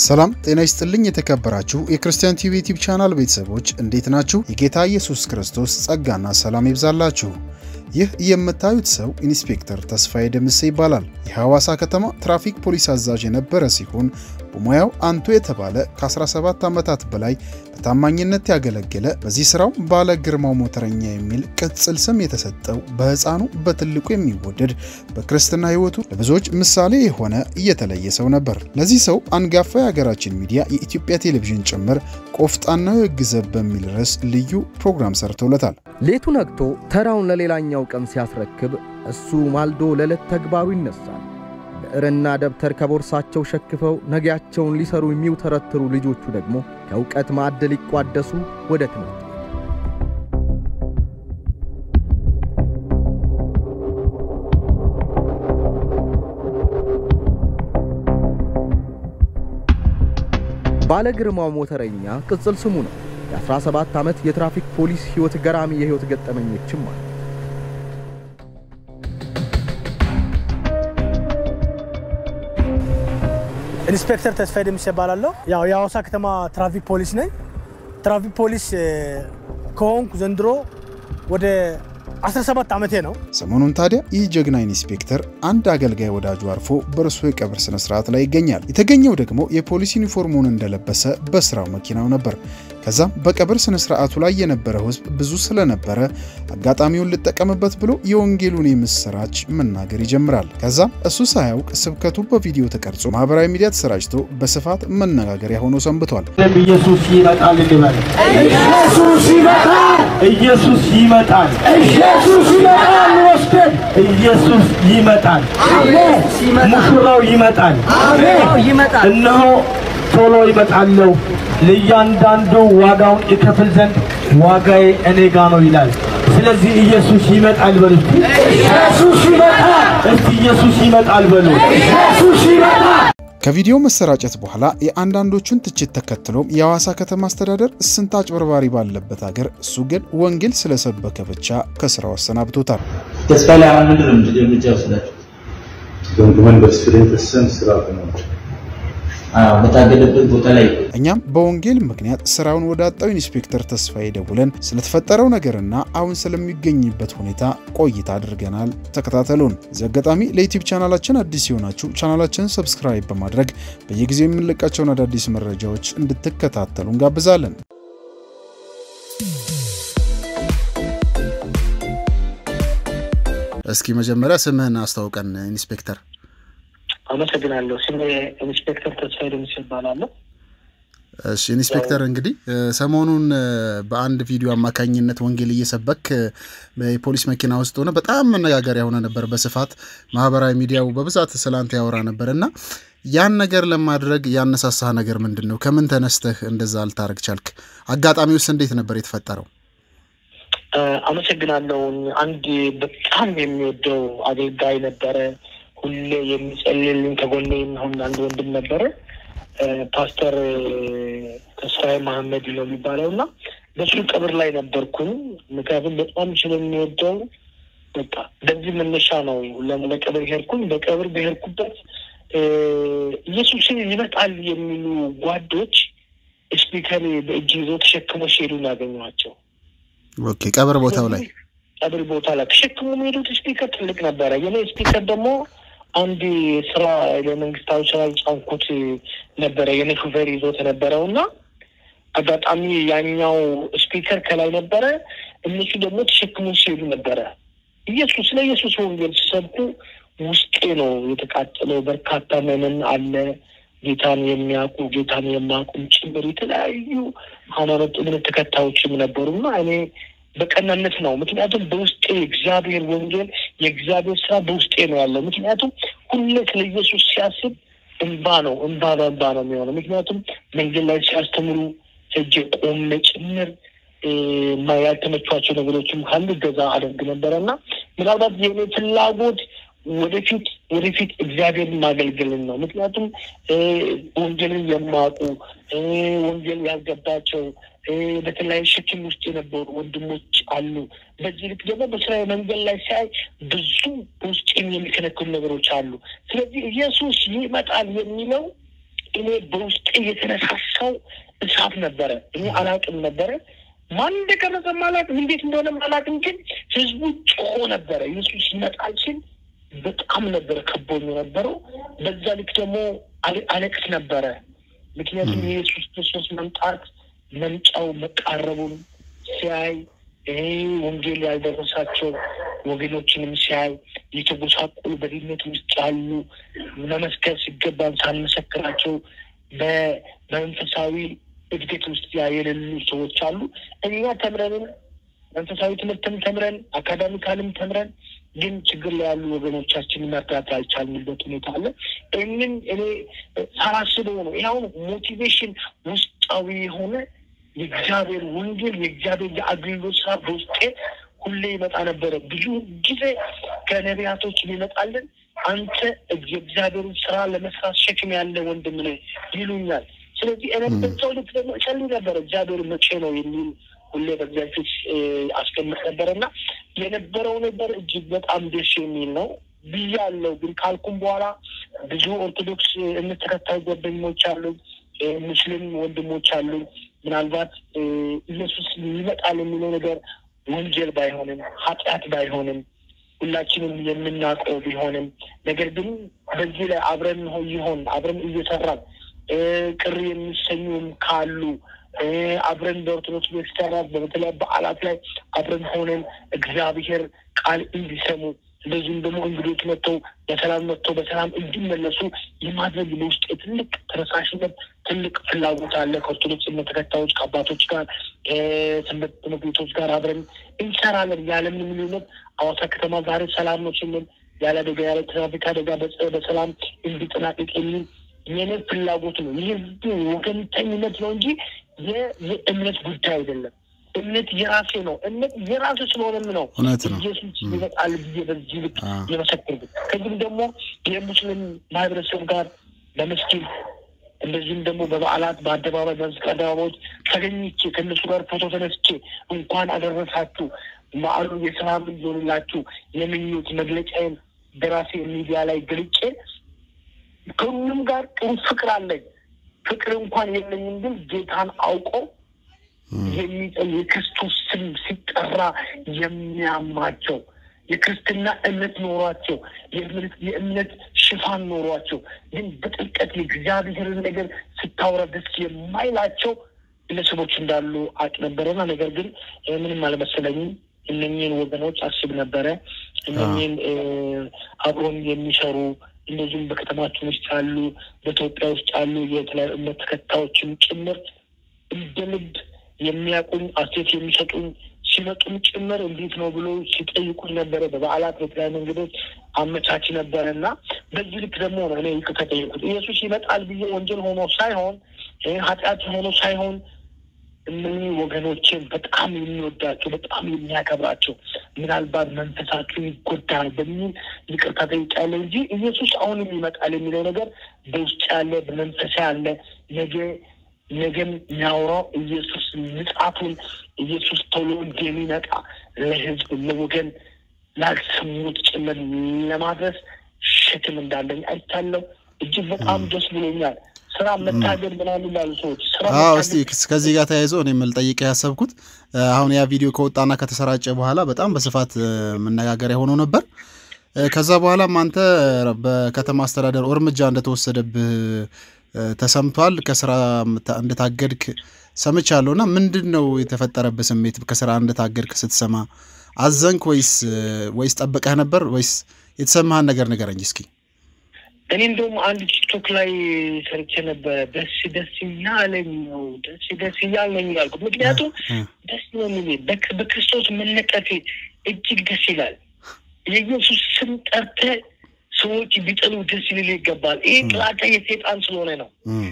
ሰላም ጤና ይስጥልኝ። የተከበራችሁ የክርስቲያን ቲቪ ዩቲዩብ ቻናል ቤተሰቦች እንዴት ናችሁ? የጌታ ኢየሱስ ክርስቶስ ጸጋና ሰላም ይብዛላችሁ። ይህ የምታዩት ሰው ኢንስፔክተር ተስፋዬ ደምሴ ይባላል። የሐዋሳ ከተማ ትራፊክ ፖሊስ አዛዥ የነበረ ሲሆን በሙያው አንቱ የተባለ ከ17 ዓመታት በላይ በታማኝነት ያገለገለ በዚህ ስራው ባለ ግርማው ሞተረኛ የሚል ቅጽል ስም የተሰጠው በሕፃኑ በትልቁ የሚወደድ በክርስትና ሕይወቱ ለብዙዎች ምሳሌ የሆነ እየተለየ ሰው ነበር። ለዚህ ሰው አንጋፋ የሀገራችን ሚዲያ የኢትዮጵያ ቴሌቪዥን ጭምር ቆፍጣናው የሕግ ዘብ በሚል ርዕስ ልዩ ፕሮግራም ሰርቶለታል። ሌቱ ነግቶ ተራውን ለሌላኛው ቀን ሲያስረክብ እሱ ማልዶ ለዕለት ተግባሩ ይነሳል። ብዕርና ደብተር ከቦርሳቸው ሸክፈው ነገያቸውን ሊሰሩ የሚውተረትሩ ልጆቹ ደግሞ ከእውቀት ማዕድ ሊቋደሱ ወደ ትምህርት ቤት። ባለ ግርማው ሞተረኛ ቅጽል ስሙ ነው። የ17 ዓመት የትራፊክ ፖሊስ ሕይወት ገራሚ የሕይወት ገጠመኞችም አሉ። ኢንስፔክተር ተስፋዬ ደምሴ እባላለሁ። ያው የሐዋሳ ከተማ ትራፊክ ፖሊስ ነኝ። ትራፊክ ፖሊስ ከሆንኩ ዘንድሮ ወደ 17 ዓመቴ ነው። ሰሞኑን ታዲያ ይህ ጀግና ኢንስፔክተር አንድ አገልጋይ ወዳጁ አርፎ በእርሱ የቀብር ስነ ስርዓት ላይ ይገኛል። የተገኘው ደግሞ የፖሊስ ዩኒፎርሙን እንደለበሰ በስራው መኪናው ነበር። ከዛም በቀብር ስነ ስርዓቱ ላይ የነበረው ህዝብ ብዙ ስለነበረ አጋጣሚውን ልጠቀምበት ብሎ የወንጌሉን የምስራች መናገር ይጀምራል። ከዛም እሱ ሳያውቅ ስብከቱ በቪዲዮ ተቀርጾ ማህበራዊ ሚዲያ ተሰራጭቶ በስፋት መነጋገሪያ ሆኖ ሰንብቷል። ኢየሱስ ይመጣል እንበል። ኢየሱስ ይመጣል። ኢየሱስ ይመጣል። ኢየሱስ ይመጣል። ወስደን ኢየሱስ ይመጣል። ሙሽራው ይመጣል። ይመጣል። እነሆ ቶሎ ይመጣለሁ፣ ለእያንዳንዱ ዋጋውን ይከፍል ዘንድ ዋጋዬ እኔ ጋ ነው ይላል። ስለዚህ ኢየሱስ ይመጣል በሉ። እስቲ ኢየሱስ ይመጣል። እስቲ ኢየሱስ ይመጣል በሉ። ኢየሱስ ይመጣል። ከቪዲዮ መሰራጨት በኋላ የአንዳንዶቹን ትችት ተከትሎም የሐዋሳ ከተማ አስተዳደር ስንት አጭበርባሪ ባለበት ሀገር እሱ ግን ወንጌል ስለሰበከ ብቻ ከስራው አሰናብቶታል። ተስፋ ላይ አሁን ምንድን ነው እርምጃ ወስዳችሁ? ወንበር ስለተሰም ስራ ነው። አዎ በታገደበት ቦታ ላይ እኛም በወንጌል ምክንያት ስራውን ወዳጣው ኢንስፔክተር ተስፋዬ ደውለን ስለተፈጠረው ነገርና አሁን ስለሚገኝበት ሁኔታ ቆይታ አድርገናል። ተከታተሉን። እዚህ አጋጣሚ ለዩቲዩብ ቻናላችን አዲስ የሆናችሁ ቻናላችንን ሰብስክራይብ በማድረግ በየጊዜው የምንለቃቸውን አዳዲስ መረጃዎች እንድትከታተሉ እንጋብዛለን። እስኪ መጀመሪያ ስምህን አስተዋውቀን ኢንስፔክተር። አመሰግናለሁ። ስሜ ኢንስፔክተር ተስፋዬ ደምሴ እባላለሁ። እሺ ኢንስፔክተር እንግዲህ ሰሞኑን በአንድ ቪዲዮ አማካኝነት ወንጌል እየሰበክ የፖሊስ መኪና ውስጥ ሆነ በጣም መነጋገሪያ ሆነ ነበር። በስፋት ማህበራዊ ሚዲያው በብዛት ስላንተ ያወራ ነበር እና ያን ነገር ለማድረግ ያነሳሳህ ነገር ምንድን ነው? ከምን ተነስተህ እንደዛ ልታደርግ ቻልክ? አጋጣሚውስ እንዴት ነበር የተፈጠረው? አመሰግናለሁ። አንድ በጣም የሚወደው አገልጋይ ነበረ። ሁሌ የሚጸልልኝ ከጎኔ የሚሆን አንድ ወንድም ነበረ። ፓስተር ተስፋዬ መሐመድ ነው የሚባለው እና በሱ ቀብር ላይ ነበርኩኝ። ምክንያቱም በጣም ስለሚወደው በቃ በዚህ መነሻ ነው ለቀብር ሄድኩኝ። በቀብር በሄድኩበት ኢየሱስን ይመጣል የሚሉ ጓዶች ስፒከር በእጅ ይዘው ተሸክሞ ሲሄዱ ያገኘኋቸው። ኦኬ ቀብር ቦታው ላይ ቀብር ቦታ ላይ ተሸክሞ የሚሄዱት ስፒከር ትልቅ ነበረ። የኔ ስፒከር ደግሞ አንድ ስራ ለመንግስታዊ ስራ ጫንኩት ነበረ የኔ ሹፌር ይዞት የነበረው እና አጋጣሚ ያኛው ስፒከር ከላይ ነበረ። እነሱ ደግሞ ተሸክሞ ሲሄዱ ነበረ። ኢየሱስ ስለ ኢየሱስ ወንጌል ሲሰብኩ ውስጤ ነው የተቃጠለው። በርካታ መምን አለ ጌታን የሚያውቁ ጌታን የማያውቁም ጭምር የተለያዩ ሃይማኖት እምነት ተከታዮችም ነበሩ እና እኔ በቀናነት ነው። ምክንያቱም በውስጤ የእግዚአብሔር ወንጌል የእግዚአብሔር ስራ በውስጤ ነው ያለው። ምክንያቱም ሁሌ ስለ ኢየሱስ ሲያስብ እንባ ነው እንባ በእንባ ነው የሚሆነው። ምክንያቱም መንገድ ላይ ሲያስተምሩ ሄጄ ቆሜ ጭምር ያልተመቿቸው ነገሮችም ካሉ ገዛ አደርግ ነበረ እና ምናልባት የኔ ፍላጎት ወደፊት ወደፊት እግዚአብሔርን ማገልገልን ነው። ምክንያቱም ወንጌልን የማያውቁ ወንጌል ያልገባቸው በተለያዩ ሸክም ውስጥ የነበሩ ወንድሞች አሉ። በዚህ ልክ ደግሞ በስራ መንገድ ላይ ሲያይ ብዙ በውስጤም የሚከነክሉ ነገሮች አሉ። ስለዚህ ኢየሱስ ይመጣል የሚለው እኔ በውስጤ የተነሳሳው እሳት ነበረ። እኔ አላቅም ነበረ ማን እንደቀረጸም አላቅም፣ እንዴት እንደሆነም አላቅም። ግን ህዝቡ ጮሆ ነበረ ኢየሱስ ይመጣል ሲል በጣም ነበረ ከቦኝ የነበረው። በዛ ልክ ደግሞ አለ- አለቅስ ነበረ። ምክንያቱም የኢየሱስ ክርስቶስ መምጣት መምጫው መቃረቡን ሲያይ ይሄ ወንጌል ያልደረሳቸው ወገኖችንም ሲያይ የተጎሳቆሉ በድህነት ውስጥ ያሉ መመስከር ሲገባን ሳንመሰክራቸው በ- በመንፈሳዊ እድገት ውስጥ ያ የሌሉ ሰዎች አሉ። እኛ ተምረንም መንፈሳዊ ትምህርትም ተምረን አካዳሚካልም ተምረን ግን ችግር ላይ ያሉ ወገኖቻችን መርዳት ያልቻልንበት ሁኔታ አለ። ይህንን እኔ ሳላስበው ነው ይኸውን ሞቲቬሽን ውስጣዊ የሆነ የእግዚአብሔር ወንጌል የእግዚአብሔር የአገልግሎት ስራ በውስጤ ሁሌ ይመጣ ነበረ። ብዙ ጊዜ ከነቢያቶች ይመጣልን አንተ የእግዚአብሔርን ስራ ለመስራት ሸክም ያለ ወንድም ነህ ይሉኛል። ስለዚህ እኔ በዛው ልክ ደግሞ እጸልይ ነበረ እግዚአብሔር መቼ ነው የሚል ሁሌ በእግዚአብሔር ፊት እ፣ አስቀምጥ ነበረ እና የነበረው ነገር እጅግ በጣም ደስ የሚል ነው ብያለሁ። ግን ካልኩም በኋላ ብዙ ኦርቶዶክስ እምነት ተከታይ ጓደኞች አሉ፣ እ፣ ሙስሊም ወንድሞች አሉ። ምናልባት እ፣ ኢየሱስ ይመጣል የሚለው ነገር ወንጀል ባይሆንም ኃጢአት ባይሆንም ሁላችንም የምናውቀው ቢሆንም ነገር ግን በዚህ ላይ አብረን ሆ- ይሆን አብረን እየሰራን እ፣ ቅር የሚሰኙም ካሉ እ፣ አብረን በኦርቶዶክስ ቤተክርስቲያናት በተለይ በዓላት ላይ አብረን ሆነን እግዚአብሔር ቃል እንዲሰሙ እንደዚሁም ደግሞ እንግዶች መጥተው በሰላም መጥተው በሰላም እንዲመለሱ የማድረግ በውስጥ ትልቅ ተነሳሽነት ትልቅ ፍላጎት አለ። ከኦርቶዶክስ እምነት ተከታዮች ከአባቶች ጋር ከሰንበት ትምህርት ቤቶች ጋር አብረን እንሰራለን። ያለምንም ልዩነት ሐዋሳ ከተማ ዛሬ ሰላም ነው ስንል ያለ አደጋ ያለ ትራፊክ አደጋ በጸ- በሰላም እንዲጠናቀቅ የሚል የኔ ፍላጎት ነው። ይህ ወገንተኝነት ነው እንጂ የ- የእምነት ጉዳይ አይደለም። እምነት የራሴ ነው። እምነት የራሴ ስለሆነም ነው እውነት ነው። ኢየሱስ ይመጣል ብዬ በዚህ ልክ አ። የመሰክርኩት። ከዚህም ደግሞ የሙስሊም ማህበረሰብ ጋር በመስጊድ እንደዚህም ደግሞ በበዓላት በአደባባይ በመስቀል አደባባዮች ተገኝቼ ከእነሱ ጋር ፎቶ ተነስቼ እንኳን አደረሳችሁ በዓሉ የሰላም እንዲሆንላችሁ የምኞት መግለጫዬን በራሴ ሚዲያ ላይ ገልጬ ከሁሉም ጋር ጥሩ ፍቅር አለኝ። ፍቅር እንኳን የለኝም፣ ግን ጌታን አውቆ የሚጠል የክርስቶስ ስም ሲጠራ የሚያማቸው የክርስትና እምነት ኖሯቸው የእምነት የእምነት ሽፋን ኖሯቸው ግን በጥልቀት የእግዚአብሔርን ነገር ስታወራ ደስ የማይላቸው ግለሰቦች እንዳሉ አቅ ነበረና ነገር ግን እ፣ ምንም አልመሰለኝም። እነኝህን ወገኖች አስብ ነበረ። እነኝህን እ፣ አብሮን የሚሰሩ እንደዚሁም በከተማችን ውስጥ ያሉ በኢትዮጵያ ውስጥ ያሉ የተለያዩ እምነት ተከታዮችን ጭምር እንደ ልብ የሚያውቁኝ አስተያየት የሚሰጡኝ ሲመጡም ጭምር እንዴት ነው ብሎ ሲጠይቁኝ ነበረ። በበዓላት በተለያዩ መንገዶች አመቻች ነበረ እና በዚህ ልክ ደግሞ ነው እኔ ይቅርታ ጠየቁት። ኢየሱስ ይመጣል ብዬ ወንጀል ሆኖ ሳይሆን ይህ ኃጢአት ሆኖ ሳይሆን እነዚህ ወገኖችን በጣም የሚወዳቸው በጣም የሚያከብራቸው ምናልባት መንፈሳቸው ይጎዳል በሚል ይቅርታ ጠይቄያለሁ እንጂ ኢየሱስ አሁንም ይመጣል የሚለው ነገር በውስጥ ያለ በመንፈሳ ያለ ነገ ነገም የሚያወራው ኢየሱስ ምጽአቱን ኢየሱስ ቶሎ እንደሚመጣ ለሕዝብ ለወገን ላልሰሙት ጭምር ለማድረስ ሸክም እንዳለኝ አይቻለሁ። እጅግ በጣም ደስ ብሎኛል። ስራ መታገድ ምናምን ላሉ ሰዎች ስራ አዎ መታገድ እስቲ ከዚህ ጋር ተያይዞ እኔ ልጠይቅ ያሰብኩት እ፣ አሁን ያ ቪዲዮ ከወጣና ከተሰራጨ በኋላ በጣም በስፋት እ፣ መነጋገሪያ ሆኖ ነበር። እ፣ ከዛ በኋላም አንተ በከተማ አስተዳደር እርምጃ እንደተወሰደብህ እ፣ ተሰምቷል። ከስራ ምታ- እንደታገድክ ሰምቻለሁ። እና ምንድን ነው የተፈጠረብህ ስሜት? ከስራ እንደታገድክ ስትሰማ አዘንክ ወይስ እ፣ ወይስ ጠብቀህ ነበር ወይስ የተሰማህን ነገር ንገረኝ እስኪ። እኔ እንደውም አንድ ቲክቶክ ላይ ሰርቼ ነበረ። ደስ ደስ እያለኝ ነው ደስ ደስ እያለኝ ያልኩት ምክንያቱም እ፣ ደስ ነው የሚለኝ በክ- በክርስቶስ መነቀፌ እጅግ ደስ ይላል። የኢየሱስ ስም ጠርተህ ሰዎች ቢጠሉ ደስ ሊል ይገባል። ይህ ጥላቻ የሴጣን ስለሆነ ነው። እ፣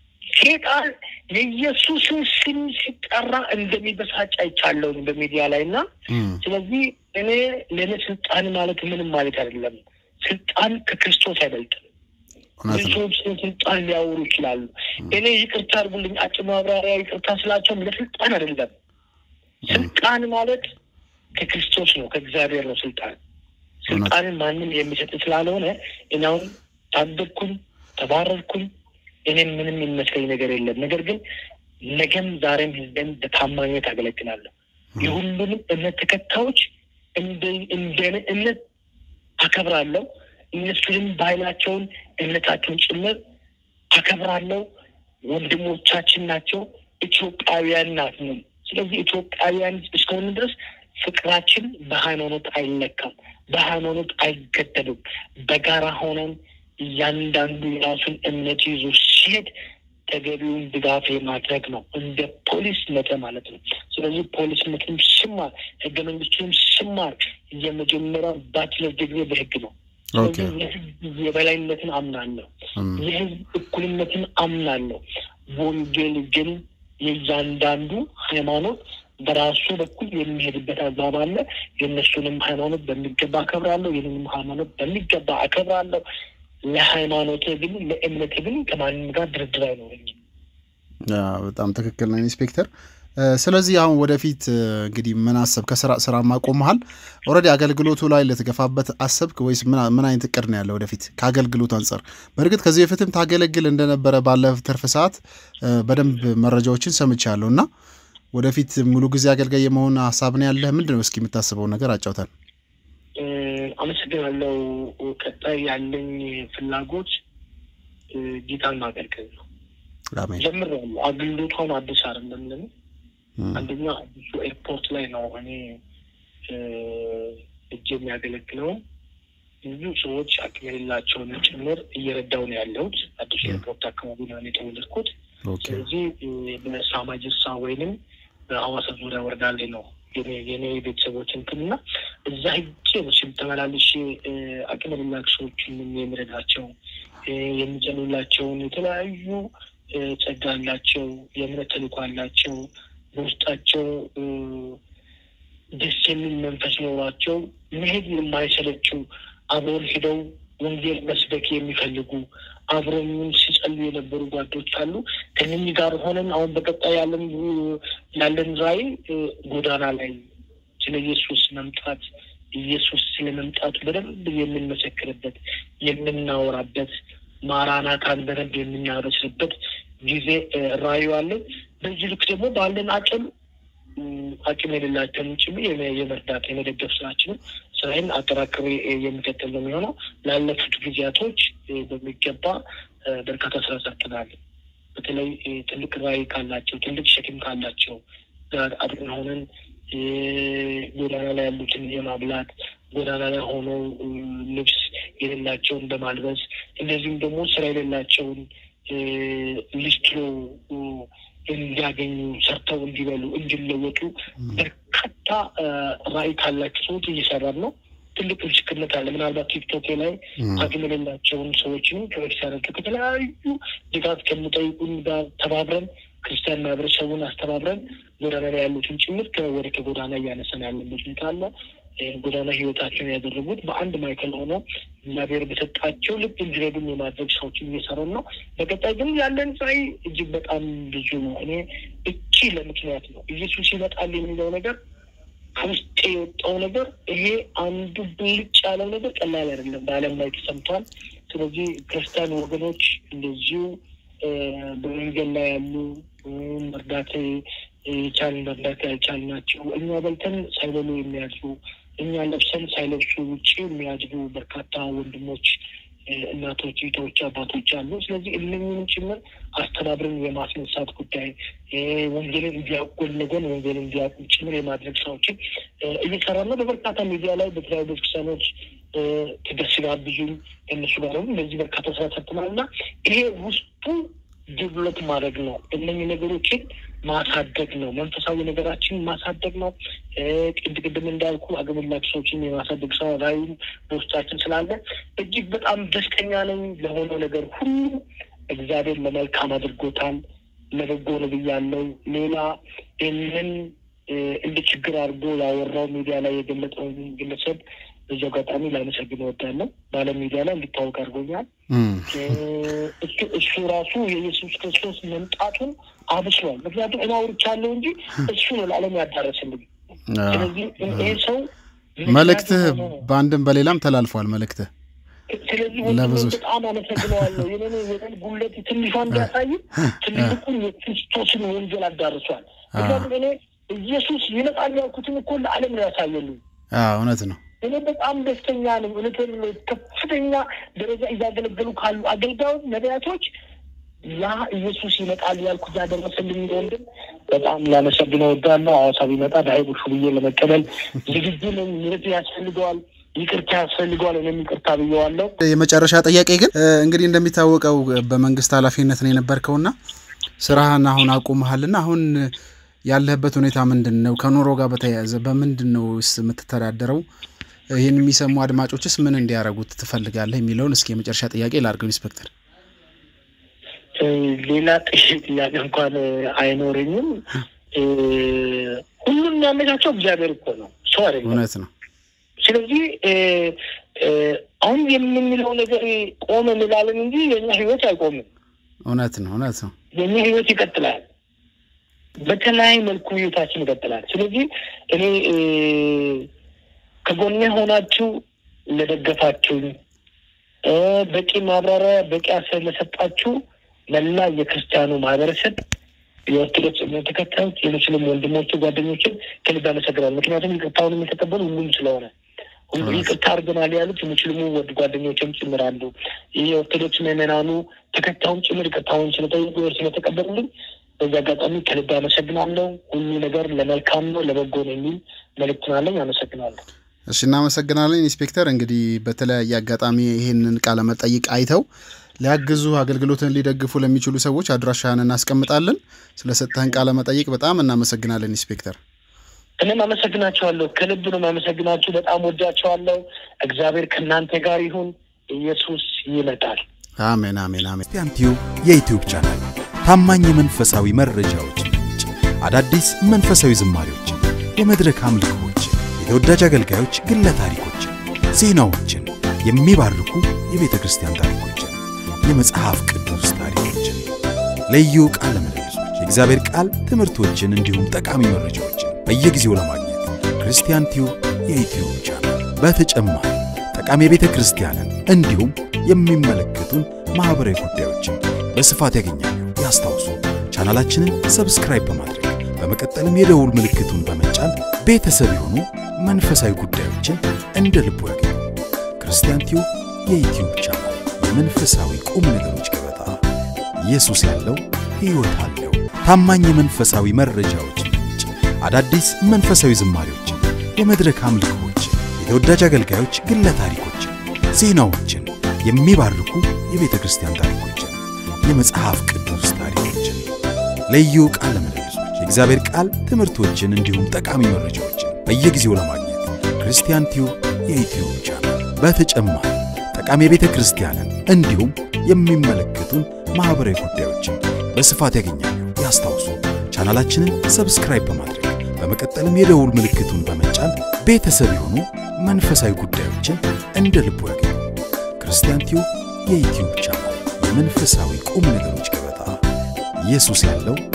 ሴጣን የኢየሱስን ስም ሲጠራ እንደሚበሳጭ አይቻለሁኝ በሚዲያ ላይ እና እ፣ ስለዚህ እኔ ለእኔ ስልጣን ማለት ምንም ማለት አይደለም። ስልጣን ከክርስቶስ አይበልጥም። እውነት ነው። ብዙዎች ስለ ስልጣን ሊያወሩ ይችላሉ። እኔ ይቅርታ አድርጉልኝ፣ አጭር ማብራሪያ ይቅርታ ስላቸውም ለስልጣን አይደለም። ስልጣን ማለት ከክርስቶስ ነው፣ ከእግዚአብሔር ነው። ስልጣን ስልጣንን ማንም የሚሰጥ ስላልሆነ እኔ አሁን ታደግኩኝ፣ ተባረርኩኝ፣ እኔም ምንም የሚመስለኝ ነገር የለም። ነገር ግን ነገም ዛሬም ህዝብን በታማኝነት አገለግላለሁ። የሁሉንም እምነት ተከታዮች እንደ እንደኔ እምነት አከብራለሁ። እነሱንም ባህላቸውን እምነታቸውን ጭምር አከብራለሁ። ወንድሞቻችን ናቸው። ኢትዮጵያውያን ናት ነው። ስለዚህ ኢትዮጵያውያን እስከሆነ ድረስ ፍቅራችን በሃይማኖት አይለካም፣ በሃይማኖት አይገደብም። በጋራ ሆነን እያንዳንዱ የራሱን እምነት ይዞ ሲሄድ ተገቢውን ድጋፍ ማድረግ ነው፣ እንደ ፖሊስነት ማለት ነው። ስለዚህ ፖሊስነትም ስማር ህገ መንግስቱንም ስማር የመጀመሪያው ባችለር ዲግሪ በህግ ነው። ስለዚህ የህዝብ የበላይነትን አምናለሁ፣ የህዝብ እኩልነትን አምናለሁ። ወንጌል ግን የእያንዳንዱ ሃይማኖት በራሱ በኩል የሚሄድበት አግባብ አለ። የእነሱንም ሃይማኖት በሚገባ አከብራለሁ፣ ይህንንም ሃይማኖት በሚገባ አከብራለሁ። ለሃይማኖት ግን ለእምነት ግን ከማንም ጋር ድርድር አይኖረኝም። በጣም ትክክል ነው ኢንስፔክተር። ስለዚህ አሁን ወደፊት እንግዲህ ምን አሰብ ከስራ ስራ ማቆመሃል? ኦልሬዲ አገልግሎቱ ላይ ልትገፋበት አሰብክ ወይስ ምን አይነት እቅድ ነው ያለ ወደፊት ከአገልግሎቱ አንጻር? በእርግጥ ከዚህ በፊትም ታገለግል እንደነበረ ባለ ትርፍ ሰዓት በደንብ መረጃዎችን ሰምቻለሁ እና ወደፊት ሙሉ ጊዜ አገልጋይ የመሆን ሀሳብ ነው ያለህ? ምንድን ነው እስኪ የምታስበው ነገር አጫውተን። አመሰግናለሁ። ቀጣይ ያለኝ ፍላጎት ጌታን ማገልገል ነው። ጀምሬያለሁ። አገልግሎቷን አዲስ አይደለም ለኔ። አንደኛ አዲሱ ኤርፖርት ላይ ነው እኔ እጅ የሚያገለግለው ብዙ ሰዎች አቅም የሌላቸውን ጭምር እየረዳው ነው ያለሁት። አዲሱ ኤርፖርት አካባቢ ነው እኔ የተወለድኩት። ስለዚህ በሳማጅሳ ወይንም በሐዋሳ ዙሪያ ወረዳ ላይ ነው የኔ ቤተሰቦች እንትን እና እዛ ሄጄ ስም ተመላልሼ አቅም የሌላቸው ሰዎችን የሚረዳቸው የሚጨኑላቸውን የተለያዩ ጸጋ አላቸው፣ የእምነት ተልዕኮ አላቸው፣ በውስጣቸው ደስ የሚል መንፈስ ኖሯቸው መሄድ የማይሰለችው አብረውን ሄደው ወንጌል መስበክ የሚፈልጉ አብረውን ሲጸሉ የነበሩ ጓዶች አሉ። ከነኚህ ጋር ሆነን አሁን በቀጣይ ያለን ያለን ራዕይ ጎዳና ላይ ስለ ኢየሱስ መምጣት ኢየሱስ ስለ መምጣቱ በደንብ የምንመሰክርበት የምናወራበት ማራናታን በደንብ የምናበስርበት ጊዜ ራዕዩ አለን። በዚህ ልክ ደግሞ ባለን አቅም አቅም የሌላቸውን ጭምር የመርዳት የመደገፍ ስራችንን ስራዬን አጠራክሬ የሚቀጥል ነው የሚሆነው። ላለፉት ጊዜያቶች በሚገባ በርካታ ስራ ሰርተናል። በተለይ ትልቅ ራዕይ ካላቸው ትልቅ ሸክም ካላቸው ጋር አብረን ሆነን ጎዳና ላይ ያሉትን የማብላት ጎዳና ላይ ሆነው ልብስ የሌላቸውን በማልበስ እንደዚሁም ደግሞ ስራ የሌላቸውን ሊስትሮ እንዲያገኙ ሰርተው እንዲበሉ እንዲለወጡ በርካታ ራዕይ ካላቸው ሰዎች እየሰራን ነው። ትልቅ ምስክርነት አለ። ምናልባት ቲክቶክ ላይ አቅም የሌላቸውን ሰዎችን ከቤተሰረቱ ከተለያዩ ድጋፍ ከሚጠይቁን ጋር ተባብረን ክርስቲያን ማህበረሰቡን አስተባብረን ጎዳና ላይ ያሉትን ጭምር ወደ ከጎዳና እያነሳን ያለበት ሁኔታ አለ። ጎዳና ህይወታቸውን ያደረጉት በአንድ ማዕከል ሆኖ እግዚአብሔር በሰጣቸው ልብ እንዲረዱም የማድረግ ስራዎችን እየሰራን ነው። በቀጣይ ግን ያለን ራዕይ እጅግ በጣም ብዙ ነው። እኔ እቺ ለምክንያት ነው ኢየሱስ ይመጣል የሚለው ነገር ከውስጤ የወጣው ነገር ይሄ አንዱ ብልጭ ያለው ነገር ቀላል አይደለም፣ በዓለም ላይ ተሰምቷል። ስለዚህ ክርስቲያን ወገኖች እንደዚሁ በመንገድ ላይ ያሉ መርዳት የቻልን መርዳት ያልቻልናቸው እኛ በልተን ሳይበሉ የሚያድሩ እኛ ለብሰን ሳይለብሱ ውጭ የሚያድሩ በርካታ ወንድሞች፣ እናቶች፣ እህቶች፣ አባቶች አሉ። ስለዚህ እነኝንም ጭምር አስተባብረን የማስነሳት ጉዳይ ወንጌልን እንዲያውቁ ጎን ለጎን ወንጌልን እንዲያውቁ ጭምር የማድረግ ስራዎችን እየሰራ ነው። በበርካታ ሚዲያ ላይ በተለያዩ ቤተክርስቲያኖች ተገስጋብዙኝ እነሱ ጋር ደግሞ እንደዚህ በርካታ ስራ ሰርተናል እና ይሄ ውስጡ ዴቨሎፕ ማድረግ ነው። እነኝህ ነገሮችን ማሳደግ ነው። መንፈሳዊ ነገራችን ማሳደግ ነው። ቅድ ቅድም እንዳልኩ አገመላችሁ ሰዎችን የማሳደግ ስራ ራዕዩም በውስጣችን ስላለ እጅግ በጣም ደስተኛ ነኝ። ለሆነው ነገር ሁሉ እግዚአብሔር ለመልካም አድርጎታል። ለበጎ ነው ብያለሁ። ሌላ ይህንን እንደ ችግር አድርጎ ያወራው ሚዲያ ላይ የገለጠው ግለሰብ በዚህ አጋጣሚ ላመሰግን እወዳለሁ። በዓለም ሚዲያ ላይ እንዲታወቅ አድርጎኛል። እሱ ራሱ የኢየሱስ ክርስቶስ መምጣቱን አብስሯል። ምክንያቱም እኔ አውርቻለሁ እንጂ እሱ ነው ለዓለም ያዳረስልኝ። ስለዚህ ይህ ሰው መልእክትህ በአንድም በሌላም ተላልፏል። መልእክትህ ስለዚህ ወንድሜ ለብዙ- በጣም አመሰግነዋለሁ። የኔ የኔን ጉለት ትንሿን ቢያሳይም ትልቁን የክርስቶስን ወንጌል አዳርሷል። ምክንያቱም እኔ ኢየሱስ ይመጣል ያልኩትን እኮ ለዓለም ነው ያሳየልኝ። አዎ እውነት ነው። እኔ በጣም ደስተኛ ነኝ። እውነቴን ነው። ከፍተኛ ደረጃ እያገለገሉ ካሉ አገልጋዮች፣ ነቢያቶች ያ ኢየሱስ ይመጣል ያልኩት ያደረሰልኝ ወንድም በጣም ላመሰግነው እወዳለሁ። ሐዋሳ ቢመጣ በሀይቦሹ ብዬ ለመቀበል ዝግጁ ነኝ። ምሕረት ያስፈልገዋል፣ ይቅርታ ያስፈልገዋል። እኔም ይቅርታ ብዬዋለሁ። የመጨረሻ ጥያቄ ግን እ፣ እንግዲህ እንደሚታወቀው በመንግስት ኃላፊነት ነው የነበርከውና ስራህን አሁን አቁመሃልና አሁን ያለህበት ሁኔታ ምንድን ነው? ከኑሮ ጋር በተያያዘ በምንድን ነው ስ የምትተዳደረው? ይህን የሚሰሙ አድማጮችስ ምን እንዲያደርጉት ትፈልጋለህ የሚለውን እስኪ የመጨረሻ ጥያቄ ላድርገው ኢንስፔክተር። እ፣ ሌላ ጥያቄ ጥያቄ እንኳን አይኖረኝም። እ፣ ሁሉም የሚያመቻቸው እግዚአብሔር እኮ ነው፣ ሰው አይደለም። እውነት ነው። ስለዚህ እ፣ እ፣ አሁን የምንለው ነገር ቆመ እንላለን እንጂ የኛ ህይወት አይቆምም። እውነት ነው። እውነት ነው። የኛ ህይወት ይቀጥላል። በተለያየ መልኩ ህይወታችን ይቀጥላል። ስለዚህ እኔ እ፣ ከጎኔ ሆናችሁ ለደገፋችሁኝ እ፣ በቂ ማብራሪያ በቂ አሰብ ለሰጣችሁ መላ የክርስቲያኑ ማህበረሰብ የኦርቶዶክስ እምነት ተከታዮች የሙስሊም ወንድሞች ጓደኞችን ከልብ አመሰግናለሁ። ምክንያቱም ይቅርታውን የተቀበሉ ሁሉም ስለሆነ ሁሉ ይቅርታ አድርገናል ያሉት የሙስሊሙ ወድ ጓደኞችም ጭምር አሉ። ይህ የኦርቶዶክስ ምዕመናኑ ተከታዩም ጭምር ይቅርታውን ስለጠየቁ ወር ስለተቀበሉልኝ በዚህ አጋጣሚ ከልብ አመሰግናለሁ። ሁሉ ነገር ለመልካም ነው ለበጎ ነው የሚል መልእክት አለኝ። አመሰግናለሁ። እሺ እናመሰግናለን ኢንስፔክተር። እንግዲህ በተለያየ አጋጣሚ ይህንን ቃለ መጠይቅ አይተው ሊያግዙ አገልግሎትን ሊደግፉ ለሚችሉ ሰዎች አድራሻህን እናስቀምጣለን። ስለሰጠህን ቃለ መጠይቅ በጣም እናመሰግናለን ኢንስፔክተር። እኔም አመሰግናቸዋለሁ። ከልብ ነው የማመሰግናችሁ። በጣም ወዳቸዋለሁ። እግዚአብሔር ከእናንተ ጋር ይሁን። ኢየሱስ ይመጣል። አሜን፣ አሜን፣ አሜን። ክርስቲያን ቲዩብ የዩቲዩብ ቻናል ታማኝ የመንፈሳዊ መረጃዎች ምንጭ፣ አዳዲስ መንፈሳዊ ዝማሬዎችን፣ የመድረክ አምልኮዎችን፣ የተወዳጅ አገልጋዮች ግለ ታሪኮችን፣ ዜናዎችን፣ የሚባርኩ የቤተ ክርስቲያን ታሪኮችን፣ የመጽሐፍ ቅዱስ ታሪኮችን፣ ልዩ ቃለ ምልልሶች፣ የእግዚአብሔር ቃል ትምህርቶችን እንዲሁም ጠቃሚ መረጃዎችን በየጊዜው ለማግኘት ክርስቲያን ቲዩብ የዩቲዩብ ቻናል በተጨማሪ ጠቃሚ የቤተ ክርስቲያንን እንዲሁም የሚመለከቱን ማኅበራዊ ጉዳዮችን በስፋት ያገኛሉ። ያስታውሱ ቻናላችንን ሰብስክራይብ በማድረግ በመቀጠልም የደውል ምልክቱን በመጫን ቤተሰብ የሆኑ መንፈሳዊ ጉዳዮችን እንደ ልቦ ያገኙ። ክርስቲያን ቲዩብ የዩቲዩብ ቻናል የመንፈሳዊ ቁም ነገሮች ገበታ። ኢየሱስ ያለው ሕይወት አለው። ታማኝ የመንፈሳዊ መረጃዎች ምንጭ፣ አዳዲስ መንፈሳዊ ዝማሬዎችን፣ የመድረክ አምልኮዎችን፣ የተወዳጅ አገልጋዮች ግለ ታሪኮችን፣ ዜናዎችን፣ የሚባርኩ የቤተ ክርስቲያን ታሪኮችን፣ የመጽሐፍ ቅዱስ ታሪኮችን፣ ልዩ ቃለ ምልልሶች፣ የእግዚአብሔር ቃል ትምህርቶችን እንዲሁም ጠቃሚ መረጃዎችን በየጊዜው ለማግኘት ክርስቲያን ቲዩብ የዩቲዩብ ቻናል በተጨማሪ ጠቃሚ የቤተ ክርስቲያንን እንዲሁም የሚመለከቱን ማኅበራዊ ጉዳዮችን በስፋት ያገኛሉ። ያስታውሱ ቻናላችንን ሰብስክራይብ በማድረግ በመቀጠልም የደውል ምልክቱን በመጫን ቤተሰብ የሆኑ መንፈሳዊ ጉዳዮችን እንደ ልቦ ያገኙ። ክርስቲያን ቲዩብ የዩቲዩብ ቻናል የመንፈሳዊ ቁም ነገሮች ገበታ። ኢየሱስ ያለው